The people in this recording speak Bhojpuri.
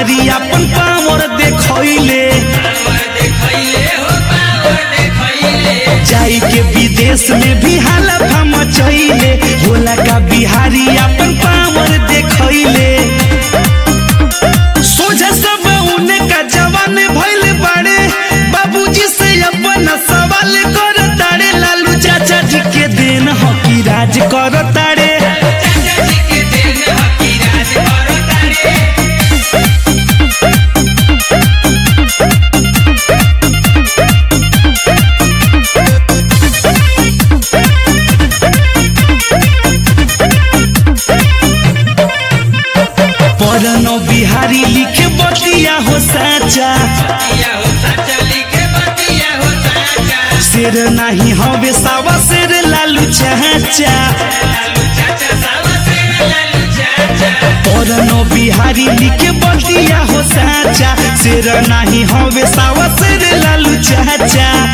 बिहारी अपन पावर देखैले जाई के विदेश में भी हालत मचैले होला का बिहारी अपन पावर देखैले सोझा सब उने का जवान भइल बाड़े बाबूजी से अपन सवाल कर तारे लालू चाचा जी के देन हकी राज कर तारे परनो बिहारी लिखे बतिया हो साचा शेर नहीं हवे सावा शेर लालू चाचा परनो बिहारी लिखे बतिया हो साचा शेर नहीं हवे सावा शेर लालू चाचा